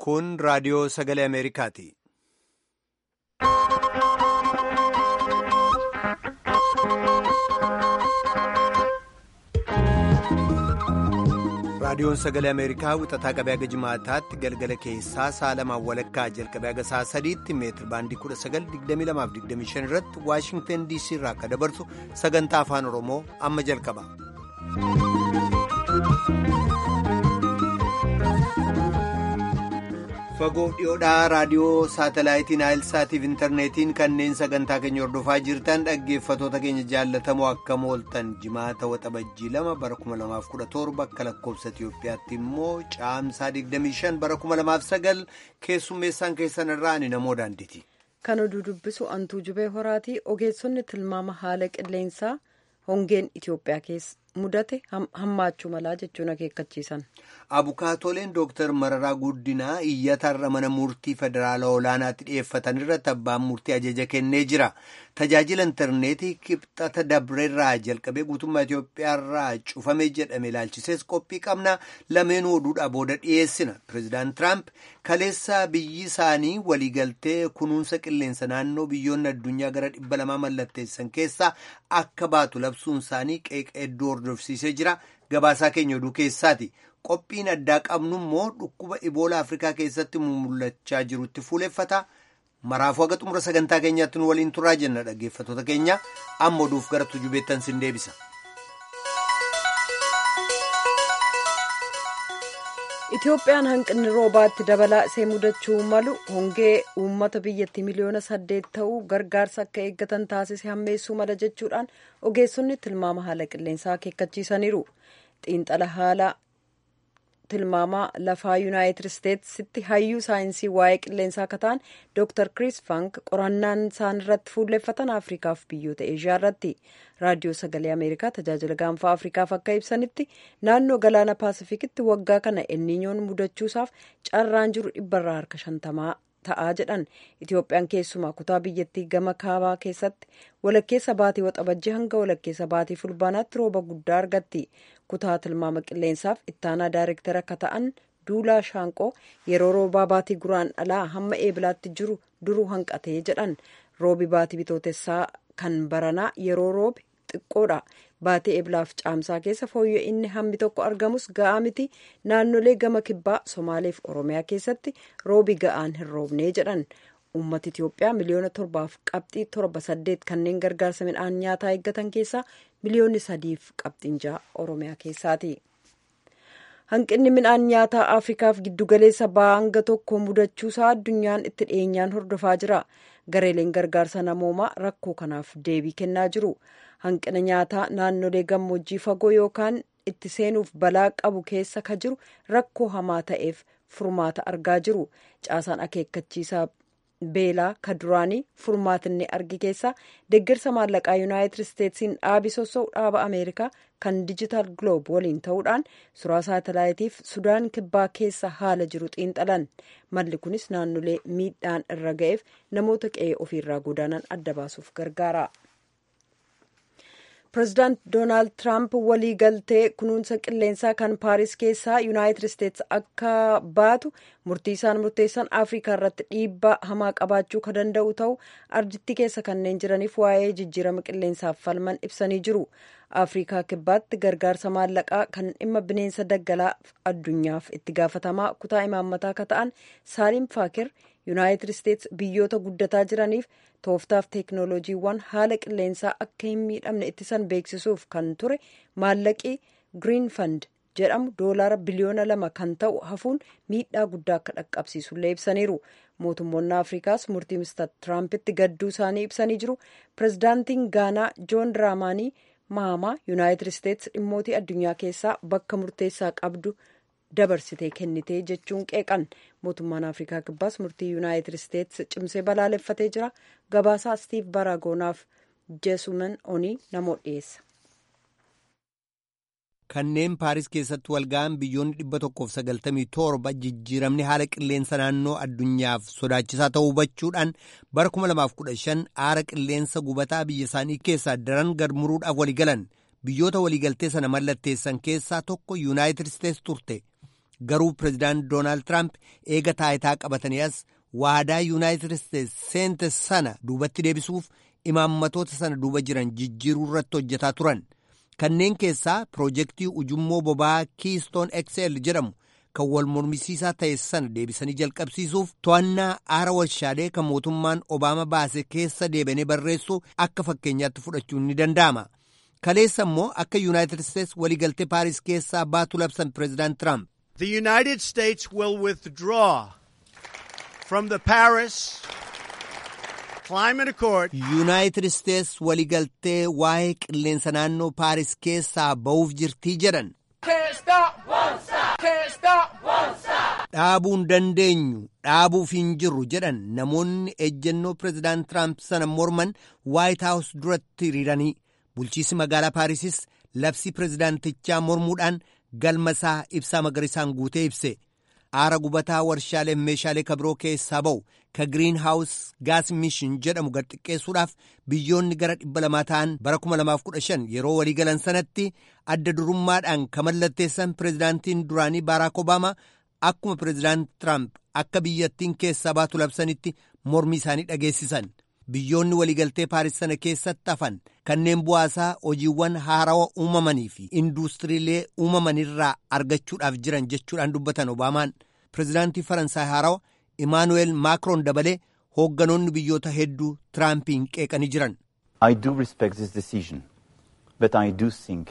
Kun raadiyoo sagalee Ameerikaati. Raadiyoon sagalee Ameerikaa wixataa qabee haga jimaataatti galgala keessaa sa'a lamaan walakkaa jalqabee haga sa'a sadiitti meetir baandii 1922-25 irratti Waashingtan DC irraa akka dabarsu sagantaa afaan Oromoo amma jalqaba. Fagoof dhiyoodhaa raadiyoo saatalaayitiin Naayilsaatiif intarneetiin kanneen sagantaa keenya hordofaa jirtan dhaggeeffatoota keenya jaallatamoo akkam ooltan jimaata waxabajjii lama bara 2017 akka lakkoofsa Itiyoophiyaatti immoo caamsaa 25 bara 2009 keessummeessaan keessan irraa ani namoo daanditi. Kan oduu dubbisu antuu jubee horaatii ogeessonni tilmaama haala qilleensaa hongeen Itiyoophiyaa keessa mudate hammaachuu malaa jechuun akeekkachiisan. Abukaatoleen Dooktar Mararaa Guddinaa iyyatarra mana murtii federaalaa olaanaatti dhiyeeffatan irratti abbaan murtii ajaja kennee jira. Tajaajila intarneetii kibxata dabreerraa jalqabee guutummaa Itoophiyaarraa cufame jedhame ilaalchisees qophii qabna lameenuu oduudhaa booda dhiyeessina. Pireezidaant Tiraamp kaleessa biyyi isaanii waliigaltee kunuunsa qilleensa naannoo biyyoonni addunyaa gara dhibba lamaa mallatteessan keessaa akka baatu labsuun isaanii qeeqa hedduu hordofsiisee jira. Gabaasaa keenya oduu keessaati. Qophiin addaa qabnu immoo dhukkuba Iboola Afrikaa keessatti mul'achaa jirutti fuuleffata. Maraafuu haga xumura sagantaa keenyaatti nu waliin turaa jenna dhaggeeffatoota keenya amma oduuf gara tujubeettan sin deebisa. Itoophiyaan hanqinni roobaatti dabalaa isee mudachuu malu hongee uummata biyyattii miliyoona saddeet ta'uu gargaarsa akka eeggatan taasise hammeessuu mala jechuudhaan ogeessonni tilmaama haala qilleensaa akeekkachiisaniiru. Xiinxala haala tilmaamaa lafaa yuunaayitid isteetsitti hayyuu saayinsii waa'ee qilleensaa akka ta'an dooktar kiriis fank qorannaan isaan irratti fuulleffatan afrikaaf biyyoota eeshiyaa irratti raadiyoo sagalee ameerikaa tajaajila gaanfaa afrikaaf akka ibsanitti naannoo galaana paasifikitti waggaa kana elniinyoon mudachuusaaf carraan jiru dhibbarraa harka shantamaa ta'aa jedhan itoophiyaan keessumaa kutaa biyyattii gama kaabaa keessatti walakkeessa baatii waxabajjii hanga walakkeessa baatii fulbaanaatti rooba guddaa argatti kutaa tilmaama qilleensaaf ittaanaa daayirektara akka ta'an duulaa shaanqoo yeroo roobaa baatii guraan dhalaa hamma eebilaatti jiru duruu hanqatee jedhan roobi baatii bitootessaa kan baranaa yeroo roobi xiqqoodha baatii eebilaaf caamsaa keessa fooyya'inni inni hammi tokko argamus ga'aa miti naannolee gama kibbaa somaaleef oromiyaa keessatti roobi ga'aan hin roobnee jedhan uummata itiyoophiyaa miliyoona torbaaf qabxii torba saddeet kanneen gargaarsa midhaan nyaataa eeggatan keessaa miliyoonni sadiif qabxiin ja'a oromiyaa keessaati. hanqinni midhaan nyaataa afrikaaf giddugaleessa baanga tokko mudachuusaa addunyaan itti dhiyeenyaan hordofaa jira gareeleen gargaarsa namoomaa rakkoo kanaaf deebii kennaa jiru hanqina nyaataa naannolee gammoojjii fagoo yookaan itti seenuuf balaa qabu keessa ka jiru rakkoo hamaa ta'eef furmaata argaa jiru caasaan akeekkachiisaa beelaa ka duraanii furmaatinni argi keessaa deeggarsa maallaqaa yuunaayitid isteetsiin dhaabi sossa'u dhaaba ameerikaa kan dijital gloob waliin ta'uudhaan suuraa saatalaayitiif sudaan kibbaa keessa haala jiru xiinxalan malli kunis naannolee miidhaan irra ga'eef namoota qe'ee ofiirraa godaanan adda baasuuf gargaara. pireezidaant doonaald tiraamp walii galtee kunuunsa qilleensaa kan paaris keessaa yuunaayitid isteets akka baatu murtii isaan murteessan afrikaa irratti dhiibbaa hamaa qabaachuu ka danda'u ta'u ardittii keessa kanneen jiraniif waa'ee jijjiirama qilleensaaf falman ibsanii jiru afrikaa kibbaatti gargaarsa maallaqaa kan dhimma bineensa daggalaa addunyaaf itti gaafatamaa kutaa imaammataa akka ta'an saaliim faakir yuunaayitid isteets biyyoota guddataa jiraniif tooftaaf teeknooloojiiwwan haala qilleensaa akka hin miidhamne ittisan beeksisuuf kan ture maallaqii giriin fand jedhamu doolaara biliyoona lama kan ta'u hafuun miidhaa guddaa akka dhaqqabsiisullee ibsaniiru mootummoonni afrikaas murtii mister tiraampitti gadduu isaanii ibsanii jiru pireezidaantiin gaanaa joon diraamaanii mahamaa yuunaayitid isteets dhimmootii addunyaa keessaa bakka murteessaa qabdu dabarsitee kennitee jechuun qeeqan mootummaan afrikaa kibbaas murtii yuunaayitid isteets cimsee balaaleffatee jira gabaasaa stiiv baraagonaaf jeesuman onii namoota dhiyeessa. kanneen paaris keessatti walga'an biyyoonni dhibba tokkoof sagaltamii torba jijjiiramni haala qilleensa naannoo addunyaaf sodaachisaa ta'uu hubachuudhaan bara 2015 aara qilleensa gubataa biyya isaanii keessaa daran gad muruudhaaf waliigalan biyyoota waliigaltee sana mallatteessan keessaa tokko yuunaayitid isteets turte garuu pireezidaant doonaald tiraamp eega taayitaa qabatanii as waadaa yuunaayitid isteetsi seente sana duubatti deebisuuf imaammatoota sana duuba jiran jijjiiruu irratti hojjetaa turan kanneen keessaa piroojeektii ujummoo boba'aa kiistoon xl jedhamu kan wal mormisiisaa ta'e sana deebisanii jalqabsiisuuf to'annaa aara warshaalee kan mootummaan obaama baase keessa deebi'anii barreessuu akka fakkeenyaatti fudhachuun ni danda'ama. kaleessa immoo akka yuunaayitid isteetsi waliigaltee paaris keessaa baatu labsan pireezidaant tiraamp. The United States will withdraw from the Paris Climate Accord. yuunaayitid isteetsi waliigaltee waa'ee qilleensa naannoo paaris keessaa ba'uuf jirtii jedhan. dhaabuu hin dandeenyu dhaabuuf hin jirru jedhan namoonni ejjennoo pireezidaant tiraamp sana morman waayit haawus duratti hiriiranii. bulchiisi magaalaa paarisis labsii pireezidaantichaa mormuudhaan galma isaa ibsaa magariisaan guutee ibse aara gubataa warshaalee meeshaalee kabiroo keessaa ba'u ka giriin haawus gaas mishin jedhamu gad xiqqeessuudhaaf biyyoonni gara dhibba lamaa ta'an bara 2015 yeroo waliigalan sanatti adda durummaadhaan ka mallatteessan pireezidaantiin duraanii baaraak obaamaa akkuma pireezidaant tiraamp akka biyyattiin keessaa baatu labsanitti mormii isaanii dhageessisan. biyyoonni waliigaltee paaris sana keessatti hafan kanneen bu'aasaa hojiiwwan haarawa uumamanii fi induustiriilee uumamanirraa argachuudhaaf jiran jechuudhaan dubbatan obaamaan pireezidaantii faransaay haarawa imaanuweel maakroon dabalee hoogganoonni biyyoota hedduu tiraampiin qeeqanii jiran. I do respect this decision, but I do think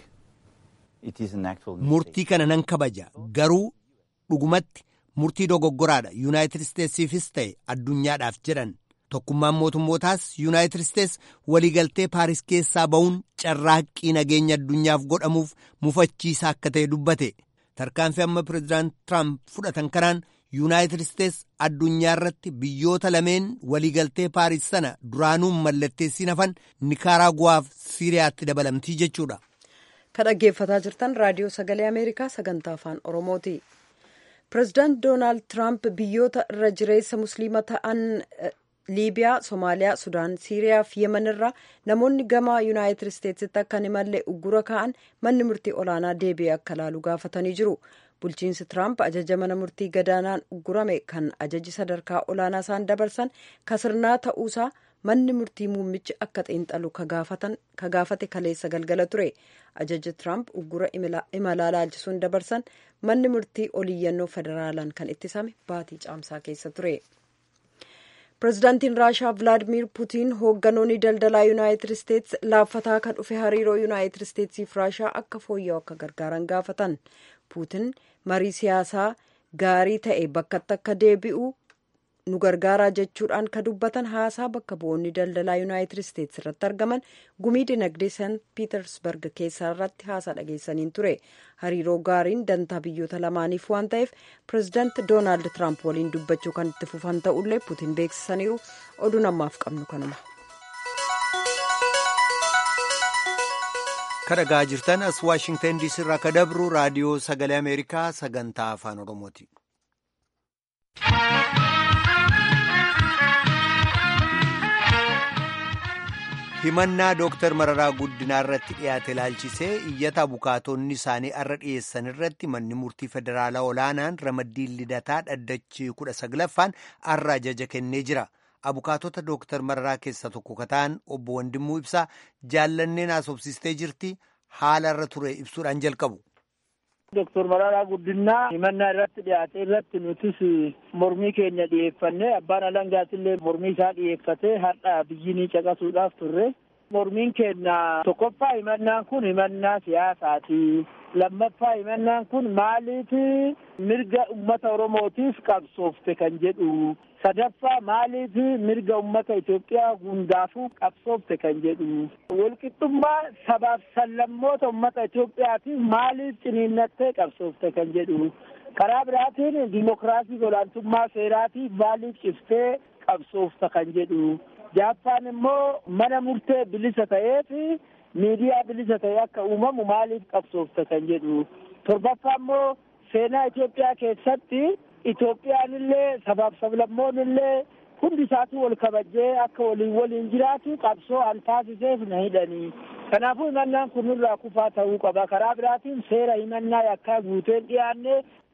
it is an actual murtii kana nan kabaja garuu dhugumatti murtii dogoggoraadha yuunaayitid isteetsiifis ta'e addunyaadhaaf jedhan. tokkummaan mootummootaas yuunaayitid isteetsi waliigaltee paaris keessaa ba'uun carraaqqii nageenya addunyaaf godhamuuf mufachiisaa akka ta'e dubbate tarkaanfii amma pireezidaant tiraamp fudhatan kanaan yuunaayitid isteetsi addunyaa irratti biyyoota lameen waliigaltee paaris sana duraanuun mallatteessiin hafan nikaraaguwaaf siiriyaatti dabalamtii jechuudha. ka dhaggeeffataa jirtan raadiyoo sagalee ameerikaa sagantaa afaan oromooti. pireezidaant doonaald tiraamp biyyoota irra jireessa musliima ta'an liibiyaa somaaliyaa sudaan siiriyaa fi yemen irraa namoonni gama yuunaayitid isteetsitti akka hin imalle uggura ka'an manni murtii olaanaa deebi'ee akka laalu gaafatanii jiru bulchiinsi tiraamp ajaja mana murtii gadaanaan uggurame kan ajaji sadarkaa olaanaa isaan dabarsan kasirnaa ta'uusaa manni murtii muummichi akka xiinxalu ka gaafate kaleessa galgala ture ajaja tiraamp uggura imalaa laalchisuun dabarsan manni murtii oliiyyannoo federaalaan kan ittisame baatii caamsaa keessa ture. pireezidaantiin raashaa vilaadimir puutiin hoogganoonni daldalaa yuunaayitid isteetsi laaffataa kan dhufe hariiroo yuunaayitid isteetsiif raashaa akka fooyya'u akka gargaaran gaafatan puutiin marii siyaasaa gaarii ta'e bakkatti akka deebi'u nu gargaaraa jechuudhaan ka dubbatan haasaa bakka bu'oonni daldalaa yuunaayitid isteetsi irratti argaman gumii dinagdee sant piitersberg keessaa irratti haasaa dhageessaniin ture hariiroo gaariin dantaa biyyoota lamaaniif waan ta'eef pireezidaant doonaald tiraamp waliin dubbachuu kan itti fufan ta'ullee puutiin beeksisaniiru oduu namaaf qabnu kanuma. kadhagaa jirtan as waashingtan diisii irraa ka dabru raadiyoo sagalee ameerikaa sagantaa afaan oromooti. himannaa dooktar mararaa guddinaa irratti dhiyaate ilaalchisee iyyata abukaatonni isaanii arra dhiyeessan irratti manni murtii federaalaa olaanaan ramaddiin lidataa dhaddachi kudha saglaffaan arra ajaja kennee jira abukaatota dooktar mararaa keessa tokko kataan obbo Wandimmuu ibsaa jaallanneen haasofsiistee jirti haala irra ture ibsuudhaan jalqabu. Doktor Mararaa Guddinaa himannaa irratti dhiyaate irratti nutis mormii keenya dhiyeeffanne abbaan alangaatillee mormii isaa dhiyeeffate har'a biyyinii caqasuudhaaf turre. Mormiin keenya tokkoffaa himannaan kun himannaa siyaasaati. Lammaffaa himannaan kun maaliif mirga ummata Oromootiif qabsoofte kan jedhu. Sadaffaa maaliif mirga ummata Itoophiyaa hundaafuu qabsoofte kan jedhu. Walqixxummaa sabaaf sablammoota ummata Itoophiyaatiif maaliif ciniinnattee qabsoofte kan jedhu. Karaa biraatiin dimokiraasii olaantummaa seeraatiif maaliif ciftee qabsoofta kan jedhu. Jaappaan immoo mana murtee bilisa ta'eef miidiyaa bilisa ta'e akka uumamu maaliif qabsoofte kan jedhu. Torbaffaa immoo seenaa Itoophiyaa keessatti Itoophiyaan illee sabaaf sablammoon illee hundi isaatu wal kabajee akka waliin waliin jiraatu qabsoo an taasiseef na hidhanii. Kanaafuu himannaan kun irraa kufaa ta'uu qaba. Karaa biraatiin seera himannaa yakkaa guuteen dhiyaanne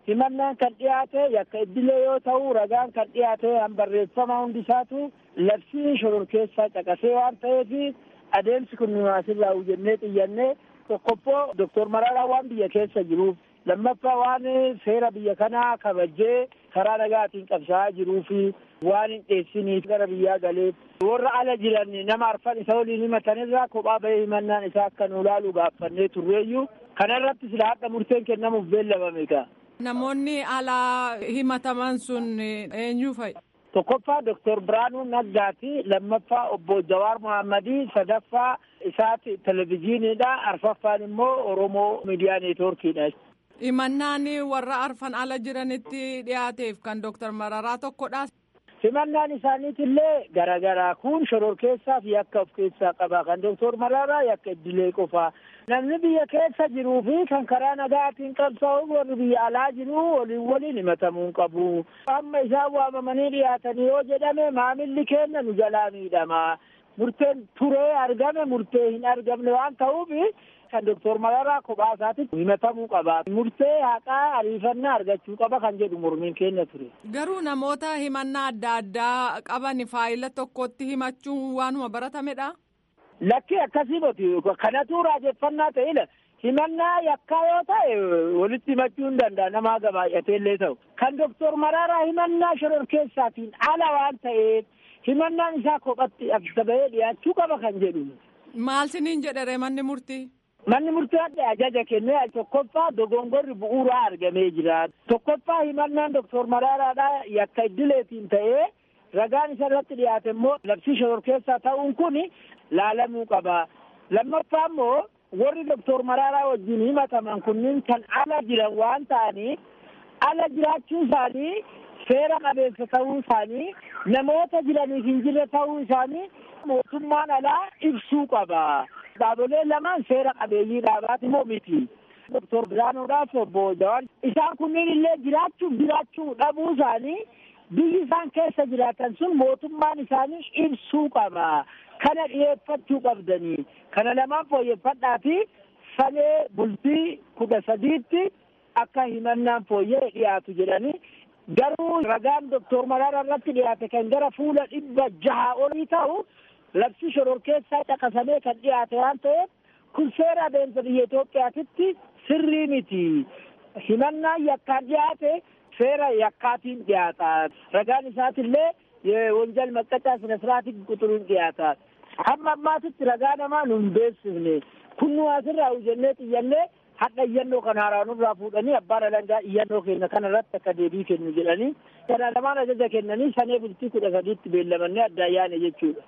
himannaan kan dhiyaate yakka iddilee yoo ta'u ragaan kan dhiyaate han barreeffama hundisaatu labsii shororkeessaa caqasee waan ta'eef adeemsi kun numaasirraa hujjennee xiyyannee tokkoffoo doktor Mararaa waan biyya keessa jiruuf lammaffaa waan seera biyya kanaa kabajee karaa nagaatiin qabsaa'aa jiruu fi waan hin dheessiniif gara biyyaa galeef warra ala jiran nama arfan isa waliin himatanirraa kophaa bahee himannaan isaa akka nu laalu gaaffannee turreeyyuu kanarratti sila hadha murteen kennamuuf beellamame ka. Namoonni alaa himataman sun eenyu fa'i? Tokkoffaa Doktor Biraanuu Naggaati. Lammaffaa Obbo Jawaar Mohammadii. Sadaffaa isaati televizyiiniidha. Arfaffaan immoo Oromoo Miidiyaa Neetwoorkiidha. Himannaan warra arfan ala jiranitti dhiyaateef kan Doktor Mararaa tokkodha. Himannaan isaaniitillee garaagaraa kun shororkeessaaf yakka of keessaa qaba. Kan Doktor Mararaa yakka iddilee qofaa. Namni biyya keessa jiruu fi kan karaa nagaatiin qabsaa'u warri biyya alaa jiru waliin waliin himatamuu hin qabu. Amma isaan waamamanii dhiyaatanii yoo jedhame maamilli keenya nu jalaa miidhama. Murteen turee argame murtee hin argamne waan ta'uuf kan Doktor Mararaa kophaa isaatitti himatamuu qaba. Murtee haqaa ariifannaa argachuu qaba kan jedhu mormiin keenya ture. Garuu namoota himannaa adda addaa qaban faayila tokkotti himachuun waanuma baratamedha. Lakki akkasii miti kanatu raajeffannaa ta'edha. Himannaa yakkaa yoo ta'e walitti himachuu hin danda'a nama gabaay'atee illee ta'u. Kan Doktor Mararaa himannaa shororkeessaatiin ala waan ta'eef himannaan isaa kophatti adda bahee dhiyaachuu qaba kan jedhu. Maal siniin jedhere manni murtii? Manni murtii adda ajaja kennee tokkoffaa dogongorri bu'uuraa argamee jira. Tokkoffaa himannaan Doktor Mararaadhaa yakka iddileetiin ta'ee ragaan isa irratti dhiyaate immoo labsii shororkeessaa ta'uun kun laalamuu qaba. Lammaffaa immoo warri Doktor Mararaa wajjin himataman kunniin kan ala jiran waan ta'aniif ala jiraachuu isaanii seera qabeessa ta'uu isaanii namoota jiraniif hin jirre ta'uu isaanii mootummaan alaa ibsuu qaba. Dhaabolee lamaan seera qabeeyyii dhaabaati moo miti. Doktor Biraanuudhaaf obbo Jawaan isaan kunniin illee jiraachuuf jiraachuu dhabuu isaanii biyyi isaan keessa jiraatan sun mootummaan isaanii ibsuu qaba. Kana dhiyeeffachuu qabdanii. Kana lamaan fooyyeffadhaa fi sanee bultii kudha sadiitti akka himannaan fooyyee dhiyaatu jedhanii garuu ragaan Doktor Mararaa irratti dhiyaate kan gara fuula dhibba jaha olii ta'u labsii shororkeessaa caqasamee kan dhiyaate waan ta'eef kun seera adeemsa biyya Itoophiyaatitti sirrii miti. Himannaan yakkaan dhiyaate seera yakkaatiin dhiyaata. Ragaan isaatillee wonjal maqqacaa sina siraatiin quxuruun dhiyaata. Hamma ammaatitti ragaa namaa nu hin beeksifne. Kun nu asirraa hojjennee xiyyannee hadha iyyannoo kan haaraa nurraa fuudhanii abbaan alangaa iyyannoo keenya kana irratti akka deebii kennu jedhanii kana lamaan ajaja kennanii sanee bultii kudha sadiitti beellamannee adda ayyaane jechuudha.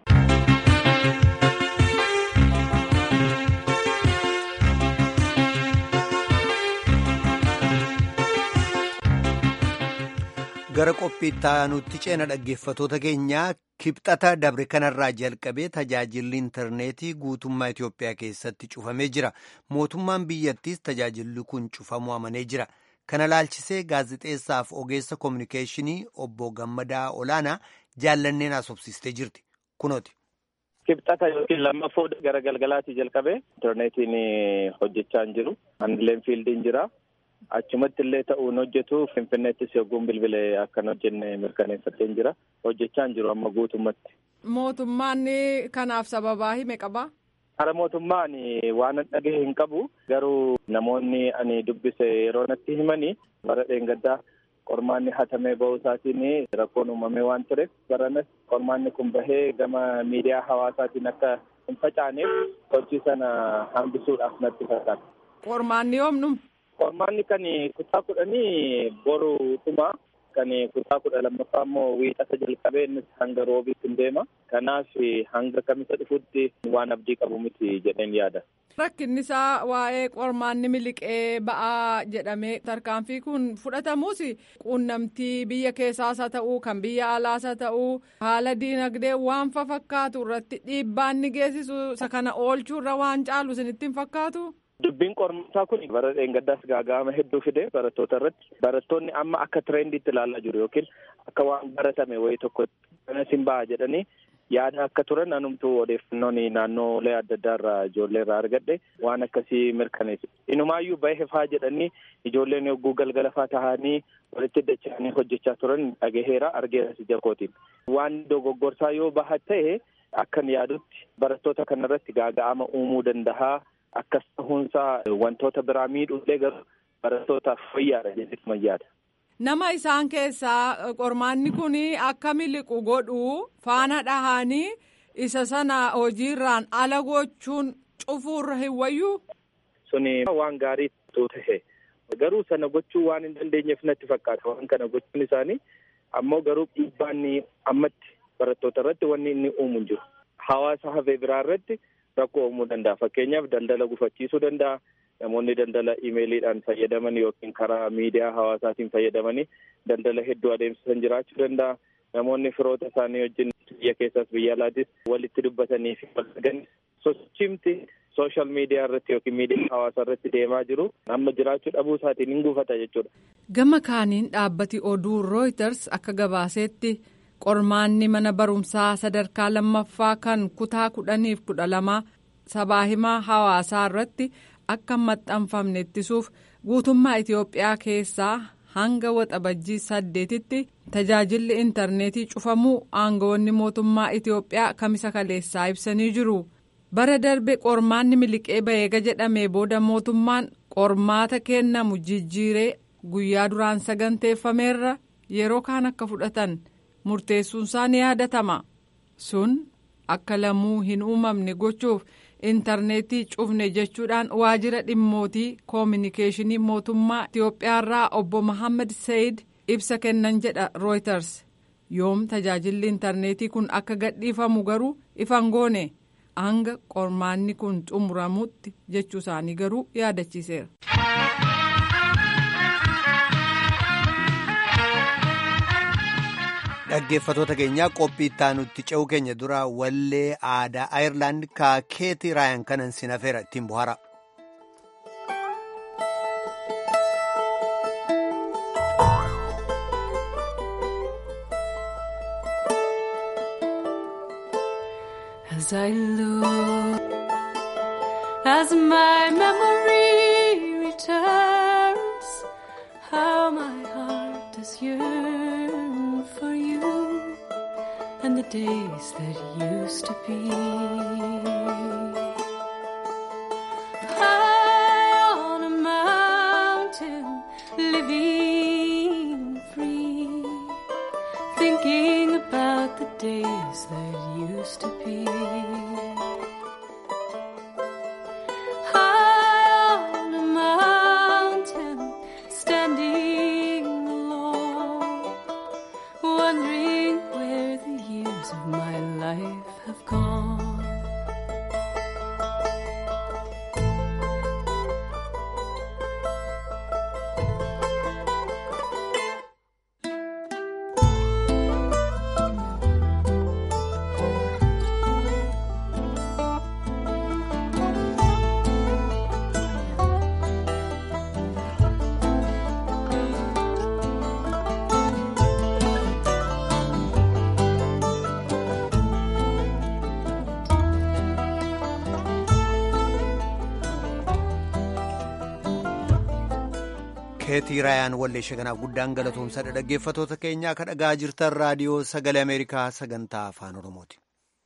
gara qophiitti aanutti ceena dhaggeeffatoota keenyaa kibxata dabre kanarraa jalqabee tajaajilli intarneetii guutummaa Itoophiyaa keessatti cufamee jira. Mootummaan biyyattiis tajaajilli kun cufamuu amanee jira. Kana laalchisee gaazexeessaaf ogeessa koominikeeshinii obbo Gammadaa Olaanaa jaallanneen haasofsiistee jirti. Kunooti. Kibxata yookiin lammaffoo gara galgalaatii jalqabee intarneetiin hojjechaa hin jiru. Handileen fiildiin jira. Achumatti illee ta'uun hojjetu Finfinneettis yogguun bilbilee akkan hojjenne mirkaneeffattee jira. Hojjechaa hin jiru amma guutummatti. Mootummaan kanaaf sababaa hime qabaa? Hara mootummaan waan dhagahe hin qabu. Garuu namoonni ani dubbise yeroo natti himanii bara dheengaddaa qormaanni hatamee ba'uu isaatiin rakkoon uumamee waan tureef baranas qormaanni kun bahee gama miidiyaa hawaasaatiin akka hin facaaneef hojii sana hambisuudhaaf natti fakkaata. Qormaanni yoomnu? Qormaanni kan kutaa kudhanii boru dhuma. Kan kutaa kudha lammaffaa immoo wiixata jalqabee innis hanga roobiitti hin deema. Kanaaf hanga kamisa dhufutti waan abdii qabu miti jedheen yaada. Rakkinni isaa waa'ee qormaanni miliqee ba'aa jedhamee tarkaanfii kun fudhatamus quunnamtii biyya keessaas haa ta'uu kan biyya alaas haa ta'uu haala diinagdee waan fakkaatu irratti dhiibbaan ni geessisu isa kana oolchuu irra waan caalu isinitti hin fakkaatu. Dubbiin qormaataa kun bara dheengaddaas gaaga'ama hedduu fide barattoota irratti barattoonni amma akka tirendiitti ilaalaa jiru yookiin akka waan baratame wayii tokko kanas hin ba'a jedhanii yaada akka turan anumtuu odeeffannoon naannoolee adda addaa irraa ijoollee irraa argadhe waan akkasii mirkaneessu. Inumaayyuu bahee faa jedhanii ijoolleen yogguu galgala faa tahanii walitti dacha'anii hojjechaa turan dhagaheera argeeras ija kootiin. Waan dogoggorsaa yoo baha ta'e akkan yaadutti barattoota kanarratti gaaga'ama uumuu danda'a. Akkas ta'uunsaa wantoota biraa miidhuullee garuu barattootaaf fayyaadha jedhee yaada. Nama isaan keessaa qormaanni kun akka miliqu godhu faana dhahanii isa sana hojiirraan ala gochuun cufuurra hin wayyuu. Suni waan gaarii ta'e garuu sana gochuu waan hin dandeenyeef natti fakkaata waan kana gochuun isaanii ammoo garuu dhiibbaan ammatti barattoota irratti wanni inni uumu hin jiru. Hawaasa hafee biraa irratti rakkoo uumuu danda'a fakkeenyaaf daldala gufachiisuu danda'a. Namoonni daldala imeeliidhaan fayyadaman yookiin karaa miidiyaa hawaasaatiin fayyadamanii daldala hedduu adeemsisan jiraachuu danda'a. Namoonni firoota isaanii wajjin biyya keessas biyya alaatis walitti dubbatanii fi wal argan sochimti sooshaal miidiyaa irratti yookiin miidiyaa hawaasaa irratti deemaa jiru amma jiraachuu dhabuu isaatiin hin gufata jechuudha. Gama kaaniin dhaabbati oduu Reuters akka gabaasetti qormaanni mana barumsaa sadarkaa lammaffaa kan kutaa kudhaniif kudha lamaa sabaa himaa hawaasaa irratti. akka maxxanfamne ittisuuf guutummaa Itoophiyaa keessaa hanga waxabajjii saddeetitti tajaajilli intarneetii cufamuu aangawoonni mootummaa Itoophiyaa kamisa kaleessaa ibsanii jiru. Bara darbe qormaanni miliqee baheega jedhamee booda mootummaan qormaata kennamu jijjiiree guyyaa duraan saganteeffameerra yeroo kaan akka fudhatan murteessuunsaa ni yaadatama. Sun akka lamuu hin uumamne gochuuf. intarneetii cufne jechuudhaan waajjira dhimmootii koominikeeshinii mootummaa Itoophiyaarraa obbo Mohaammed Sayid ibsa kennan jedha Reuters yoom tajaajilli intarneetii kun akka gadhiifamu garuu ifan goone hanga qormaanni kun xumuramutti jechuu isaanii garuu yaadachiiseera. dhaggeeffatoota keenyaa qophii ittaanutti ce'uu keenya dura wallee aadaa ayirlaand ka keetii raayan kanan sin hafeera ittiin bohaara. As I look, as my memory returns, how my heart does yearn for you and the days that used to be. High on a mountain, living free, thinking about the days that used to be. High on a mountain, standing alone, wondering where the years of my life have gone. keetii raayaan walleesha kanaaf guddaan galatoomsadha dhaggeeffatoota keenyaa ka dhagaa jirtan raadiyoo sagalee ameerikaa sagantaa afaan oromooti.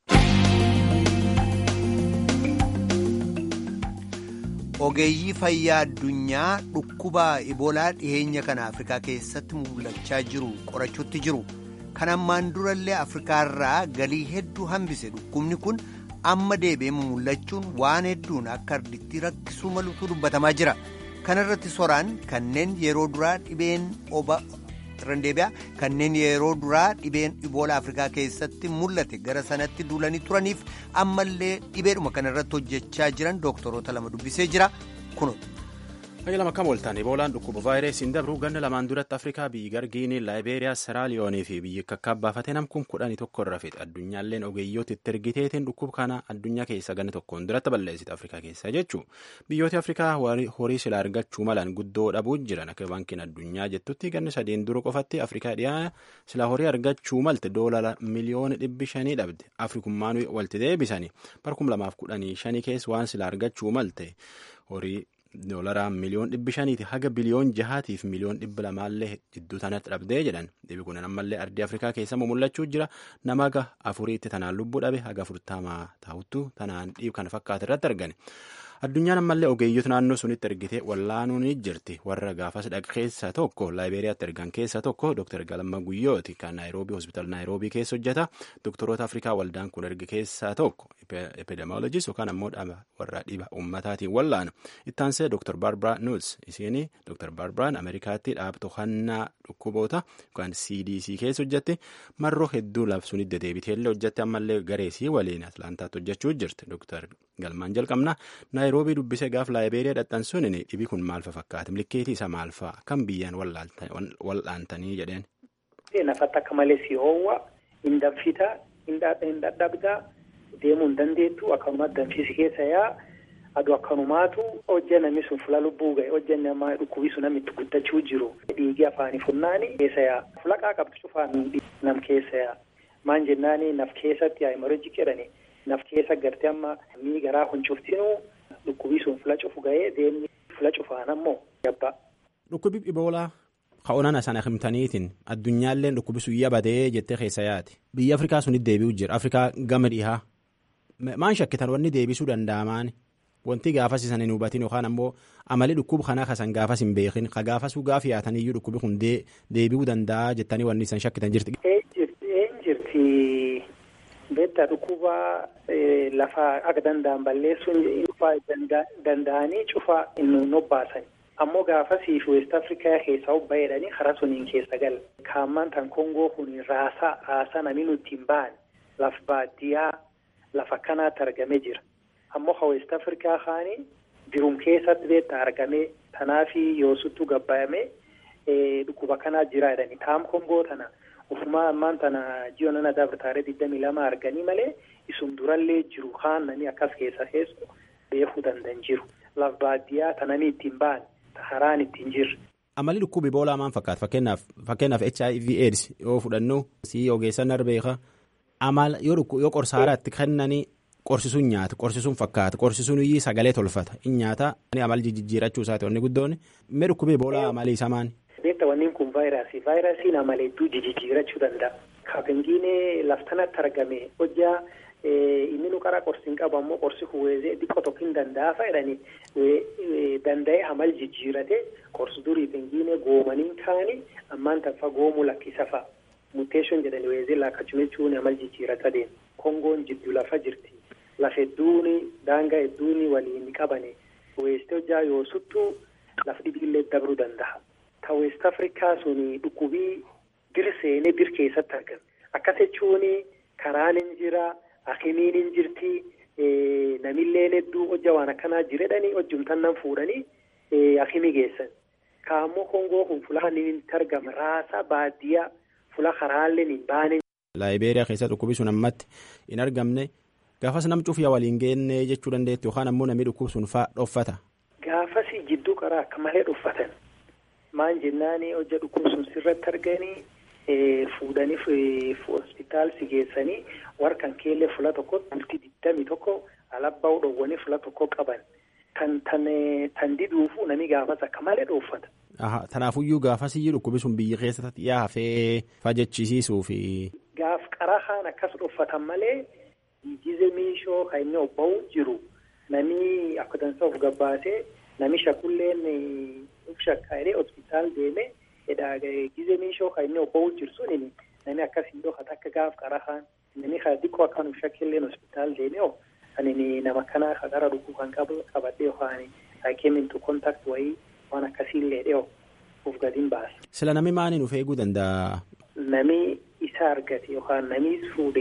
ogeeyyii fayyaa addunyaa dhukkuba iboolaa dhiheenya kana afrikaa keessatti mul'achaa jiru qorachuutti jiru kan ammaan durallee afrikaarraa galii hedduu hambise dhukkubni kun amma deebi'ee mul'achuun waan hedduun akka arditti rakkisuu malutu dubbatamaa jira. kanarratti soraan kanneen yeroo duraa dhibeen oba randeebiyaa kanneen yeroo duraa dhibeen iboolaa afrikaa keessatti mul'ate gara sanatti duulanii turaniif ammallee dhibeedhuma kanarratti hojjechaa jiran dooktoroota lama dubbisee jira kunuutu. Fayyaa lama akkam ooltan Iboolaan dhukkuba vaayirasiin dabru ganna lamaan duratti Afrikaa biyyi Gargiinii, Laayibeeriyaa, Seraaliyoonii fi biyyi kakkaabbaafate namkum kudhanii tokko irra fixe. Addunyaalleen ogeeyyoota itti ergiteetiin dhukkuba kana addunyaa keessa ganna tokkoon duratti balleessite Afrikaa keessa jechuun. Biyyoota Afrikaa horii silaa argachuu malan guddoo dhabuu jiran akka baankiin addunyaa jettutti ganna sadeen dura qofatti Afrikaa dhiyaa silaa horii argachuu malte doolara miliyoona dhibbi shanii dhabde. Afrikummaan walitti deebisanii barkum lamaaf kudhanii shanii keessa waan silaa argachuu malte horii doolaraa miliyoon dhibbi shaniiti haga biliyoon jahaatiif miliyoon dhibba lamaallee jidduu tanatti dhabdee jedhan dhibi kun ammallee ardii afrikaa keessa mul'achuu jira nama haga afuriitti tanaan lubbuu dhabe haga afurtamaa taa'uttu tanaan dhiib kana fakkaata irratti argani. Addunyaan ammallee ogeeyyota naannoo sunitti ergitee wallaanuun ni jirti. Warra gaafas dhaqa keessaa tokko Laayibeeriyaatti ergan keessaa tokko Dr. Galamma Guyyooti kan Naayiroobii hospitaala Naayiroobii keessa hojjeta. Doktoroota Afrikaa waldaan kun erge keessaa tokko epidemiologist yookaan ammoo warra dhiba uummataatiin wallaanu. Ittaansee Dr. Barbara Nuts isiin Dr. Barbaraan Ameerikaatti dhaabbatoo hannaa dhukkuboota yookaan CDC keessa hojjette marroo hedduu labsuun deddeebiteellee hojjette ammallee gareesii waliin Atlaantaatti hojjechuu jirti. Dr. Galmaan jalqabna. naayiroobii dubbisee gaaf laayibeeriyaa dhadhansuun dhibi kun maal fakkaata milkeetii isa maal fa'a kan biyyaan wal'aantanii jedheen. Nafatti akka malee si hoowwa hin danfita hin dadhabda deemuu hin dandeettu akkanuma danfisi keessa yaa aduu akkanumaatu hojja namni sun fula lubbuu ga'e hojja nama dhukkubisu namni itti guddachuu jiru dhiigi afaanii funnaani keessa yaa fulaqaa qabdu cufaa nam keessa yaa maan jennaani naf keessatti hemorrhagii jedhani naf keessa gartee amma mii garaa huncuftinuu dhukkubisuun fula cufu ga'ee deemni fula cufaan ammoo gabbaa. Dhukkubi Iboolaa ka'oonana sana himtaniitiin addunyaalleen dhukkubisuu iyya badee jettee keessa yaati. Biyya Afrikaa sunitti deebi'u jira. Afrikaa gama dhihaa. Maan shakkitan wanni deebisuu danda'amaan wanti gaafas isan hin hubatin yookaan ammoo amali dhukkuba kanaa kasan gaafas hin beekin ka gaafasuu gaaf yaataniyyuu dhukkubi kun deebi'uu danda'a jettanii wanni isan shakkitan jirti. Een jirti beektaa dhukkuba lafa akka danda'an balleessuun cufaa danda'anii cufaa hin obbaasan. Ammoo gaafasii fi West Afrikaa keessaa obbayeedhanii karaa suniin keessa gala. Kaammaan tan Kongoo kun raasaa raasaa namni nuti hin baane lafa baadiyyaa lafa akkanaatti argamee jira. Ammoo ha West Afrikaa kaanii birum keessatti beektaa argamee tanaafi yoosuttuu gabbaayamee dhukkuba kanaa jira jedhani. Taam Kongoo tana ufumaa ammaan tana ji'oo nana dabartaaree digdamii lama arganii malee isum durallee jiru kaan nami akkas keessa keessu beekuu danda'an jiru. Lafa baadiyyaa tananii ittiin baane. haraan ittiin jirre. Amalli dhukkubi Iboolaa maal fakkaata fakkeenyaaf fakkeenyaaf HIV AIDS yoo fudhannu si ogeessan arbeeka amala yoo yoo qorsaaraatti kennanii qorsisuun nyaata qorsisuun fakkaata qorsisuun iyyuu sagalee tolfata in nyaata amal jijjiirachuu isaati wanni guddoon mee dhukkubi Iboolaa amalii isaa maani. Beekta wanni kun vaayirasii vaayirasiin amala hedduu jijjiirachuu danda'a. Kaapengiinee laftanatti argame hojjaa inni nu karaa qorsi hin qabu ammoo qorsi huwwezee xiqqoo tokko hin danda'a jedhanii danda'ee amal jijjiirate qorsi durii pengiinee goomaniin kaanii ammaan tanfa goomuu lakkisa fa'a muteeshoon jedhanii weezee laakkachuu jechuun amal jijjiirata deema kongoon jiddu lafa jirti lafa hedduun daangaa hedduun waliin qabane weeste hojjaa yoo suttuu lafa dhibiillee dabruu danda'a. Ta weest afrikaa suni dhukkubii bir seenee bir keessatti argame akkas jechuun karaan hin jira. Akimiin hin jirti namillee hedduu hojja waan akkanaa jiredhanii hojjumtan nan fuudhanii akimii geessan. Kaammoo Kongoo kun fuula inni itti argama raasa baadiyyaa fuula karaallee hin baane. Laayibeeriyaa keessa dhukkubi sun ammatti hin argamne gaafas nam cufiyaa waliin geenne jechuu dandeetti yookaan ammoo namni dhukkub sun fa'aa dhoffata. Gaafas jidduu karaa akka malee dhoffatan maan jennaani hojja dhukkub sun sirratti arganii. Fuudhanii hospitaalsi geessanii warkan keellee fula tokko bultii digdami tokko alabbaa dhowwanii fula tokko qaban tan tan diduufu nami gaafas akka malee dhoofata. Tanaafuyyuu gaafasiyyuu dhukkubi sun biyya keessatti dhiyaa hafee fajjechisiisuu fi. Gaaf qarahaan akkas dhoofatan malee gize miishoo kan inni obba'u jiru nami akka dansa of gabbaasee nami shakulleen uf shakkaa'ee hospitaal deemee. Gize miishoo kan inni obba'u jiru suni namni akkasiin dhokata akka gaaf qarahaan namni kan xiqqoo akka nuuf shakkillee hospitaal deemee oo kan nama kanaa kan gara dhukuu kan qabadhee yookaan haikeemintu kontaakt wayii waan akkasiillee dhiyoo of gadiin baasa. Sila namni maaliin of eeguu danda'a? Nami isa argate yookaan nami fuudhee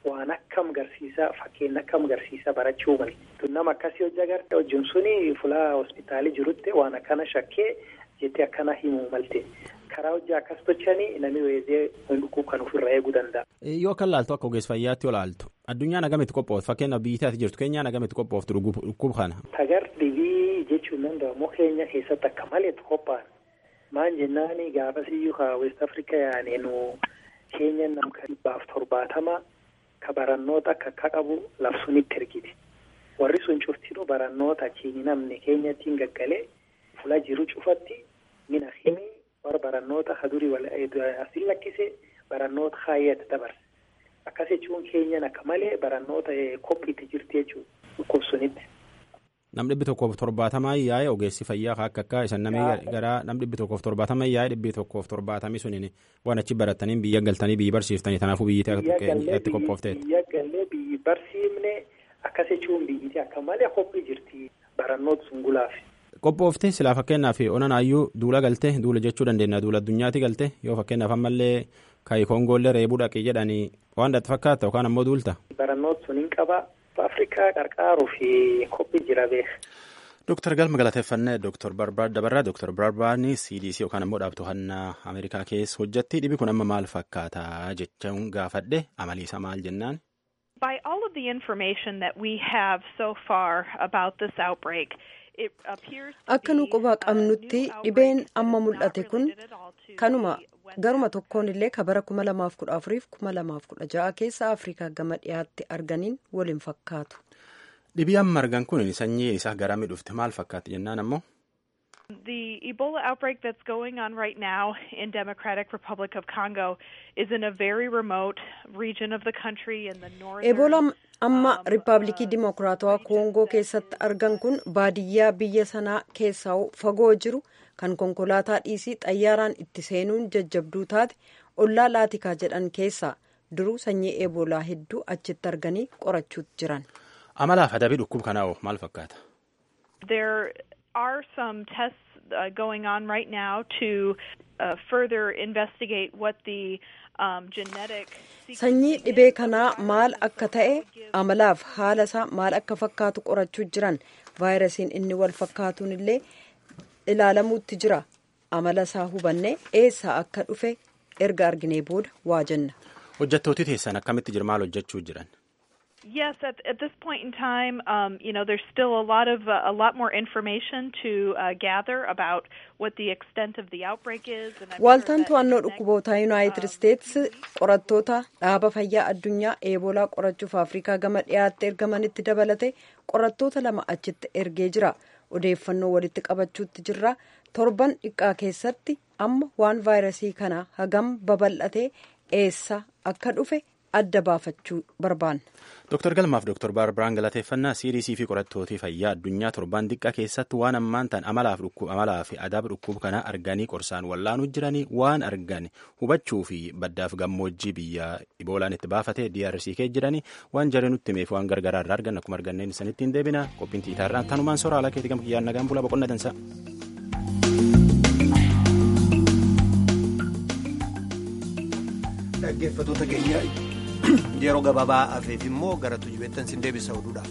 waan akkam garsiisa fakkeenya akkam garsiisa barachuu mali. Tun nama akkasii hojii agartee hojiin suni fulaa hospitaalii jirutti waan akkana shakkee jettee akkana himuu malte. Karaa hojii akkas tochanii namni weezee dhukkuba kan ofirraa eeguu danda'a. Yoo akka laaltu akka ogeessa fayyaatti yoo laaltu addunyaan agamitti qophooftu fakkeenyaaf biyyi ati jirtu keenyaan agamitti qophooftu dhukkuba kana. Tagar dhibii jechuun danda'amu keenya keessatti akka maleetu qophaa'an. Maan jennaani gaafasiyyuu ka West Africa yaane nu keenya namka dhibbaaf torbaatama ka barannoota akka akka qabu labsunitti ergiti. Warri sun cuftinuu barannoota achiin namni keenyattiin gaggalee fula jiru cufatti mina himii warra barannoota hadurii asiin lakkise barannoota kaayyata dabarse. Akkas jechuun keenyan akka malee barannoota qophiitti jirti jechuudha dhukkubsunitti. Nam dhibbi tokkoof torbaatamaa yaa'e ogeessi fayyaa akka akka isan namni garaa nam dhibbi tokkoof torbaatamaa yaa'e dhibbi tokkoof torbaatamii suniin waan achi barataniin biyya galtanii biyyi barsiiftanii kanaafuu biyyi itti qophoofteet. Biyya gallee biyyi barsiifne akkas jechuun biyyi akka malee qophii jirti barannoota sun gulaaf. Qophooftee silaa fakkeenyaaf onanaayyuu duula galtee duula jechuu dandeenya duula addunyaatti galtee yoo fakkeenyaaf ammallee kaayi koongoollee reebuu dhaqii jedhanii waan dhatti fakkaata yookaan ammoo duulta. Barannoota sun hin qaba. Afrikaa qarqaaruu fi qophii jira beeka. Dooktar Galma galateeffannee Dooktar Barbaad Dabarraa Dooktar Barbaadni CDC yookaan ammoo dhaabbattoota Ameerikaa keessa hojjetti dhibi kun amma maal fakkaata jechuun gaafadhe amaliisa maal jennaan. By all of the information that we have so far about this outbreak, Akka nu quba qabnutti dhibeen amma mul'ate kun kanuma garuma tokkoon illee ka bara kuma lamaaf kudha afuriif kuma lamaaf kudha ja'a keessa Afrikaa gama dhiyaatti arganiin waliin fakkaatu. Dhibii amma argan kun sanyiin isaa garamii dhufte maal fakkaatti jennaan ammoo. The Ebola outbreak that's going on right now in Democratic Republic of Congo is in a very remote region of the country in the northern. Ebola amma Riippaabilikii Dimokiraatawaa Koongoo keessatti argan kun baadiyyaa biyya sanaa keessaa fagoo jiru kan konkolaataa dhiisii xayyaaraan itti seenuun jajjabduu taate ollaa laatikaa jedhan keessaa duruu sanyii eebolaa hedduu achitti arganii qorachuutti jiran. Amalaaf adabii dhukkuba kanaa maal fakkaata? There are some tests uh, going on right now to uh, further investigate what the um, genetic. Sanyii dhibee kanaa maal akka ta'e amalaaf haala isaa maal akka fakkaatu qorachuu jiran vaayirasiin inni wal fakkaatuun illee ilaalamuutti jira amala isaa hubanne eessaa akka dhufe erga arginee booda waa jenna. Hojjettooti teessan akkamitti jira maal hojjechuu jiran? Yes, at, at this point in time, um, you know, there's still a lot of uh, a lot more information to uh, gather about what the extent of the outbreak is. Waaltaan to'annoo dhukkubootaa Yuunaayitid Isteets qorattoota dhaaba fayyaa addunyaa eebolaa qorachuuf Afrikaa gama dhiyaatti ergamanitti dabalate qorattoota lama achitti ergee jira. Odeeffannoo walitti qabachuutti jirra. Torban dhiqqaa keessatti amma waan vaayirasii kana hagam babal'atee eessa akka dhufe adda baafachuu barbaanna. Dooktar Galmaaf Dooktar Baarbiraan galateeffannaa CDC fi qorattootii fayyaa addunyaa torban xiqqaa keessatti waan ammaan ta'an amalaaf amalaa fi adaaba dhukkuba kana arganii qorsaan wallaanuu jiranii waan argan hubachuu fi baddaaf gammoojjii biyya iboolaan itti baafatee DRC kee jiranii waan jaree nutti himeef waan gargaraa irraa argan akkuma arganneen isanitti hin deebina qophiin tiitaarraan tanumaan soraa alaa keetii gama kiyyaan nagaan bulaa boqonna dansa. Dhaggeeffattoota keenya yeroo gabaabaa hafeef immoo gara tujubeettan sin deebisa oduudhaaf.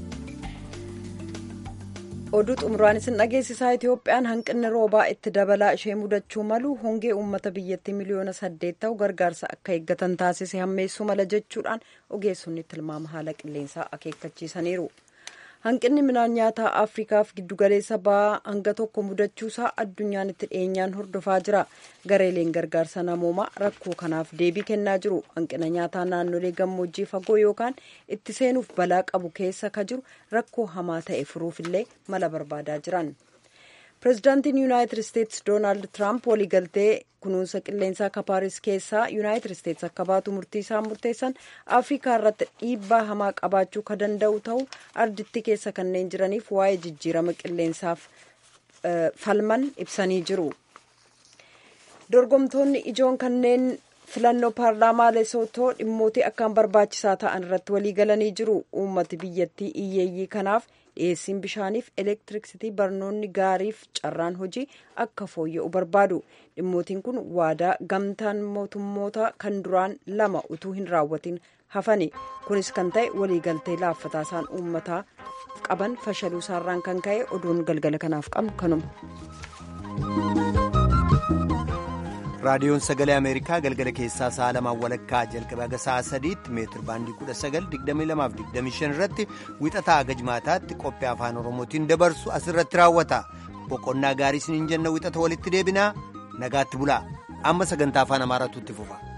oduu xumuraan isin dhageessisaa itoophiyaan hanqinni roobaa itti dabalaa ishee mudachuu malu hongee uummata biyyattii miliyoona saddeet ta'u gargaarsa akka eeggatan taasise hammeessuu mala jechuudhaan ogeessonni tilmaama haala qilleensaa akeekkachiisaniiru. hanqinni midhaan nyaataa afrikaaf giddugaleessa ba'aa hanga tokko mudachuusaa addunyaan itti dhiyeenyaan hordofaa jira gareeleen gargaarsa namoomaa rakkoo kanaaf deebii kennaa jiru hanqina nyaataa naannolee gammoojjii fagoo yookaan itti seenuuf balaa qabu keessa ka jiru rakkoo hamaa ta'e furuufillee mala barbaadaa jiran pirezidaantiin yuunaayitid isteetsi doonaald tiraamp waliigaltee kunuunsa qilleensaa akka paaris keessaa yuunaayitid isteetsi akka baatu murtii isaan murteessan afrikaa irratti dhiibbaa hamaa qabaachuu ka danda'u ta'u arditti keessa kanneen jiraniif waa'ee jijjiirama qilleensaaf falman ibsanii jiru dorgomtoonni ijoon kanneen filannoo paarlaamaa lesootoo dhimmootii akkaan barbaachisaa ta'an irratti waliigalanii jiru uummati biyyattii iyyeeyyii kanaaf dhiyeessiin bishaaniif elektiriksitii barnoonni gaariif carraan hojii akka fooyya'u barbaadu dhimmootiin kun waadaa gamtaan mootummoota kan duraan lama utuu hin raawwatin hafani kunis kan ta'e waliigaltee laaffataa isaan uummataa qaban fashaluu isaarraan kan ka'e oduun galgala kanaaf qabnu kanuma. raadiyoon sagalee ameerikaa galgala keessaa sa'a lamaan walakkaa jalqabee haga sa'a sadiitti meetir baandii kudha sagal digdamii lamaaf digdamii shan irratti wixataa haga jimaataatti qophii afaan oromootiin dabarsu asirratti raawwata boqonnaa gaarii isiniin jenna wixata walitti deebinaa nagaatti bulaa amma sagantaa afaan amaaraatu itti fufa.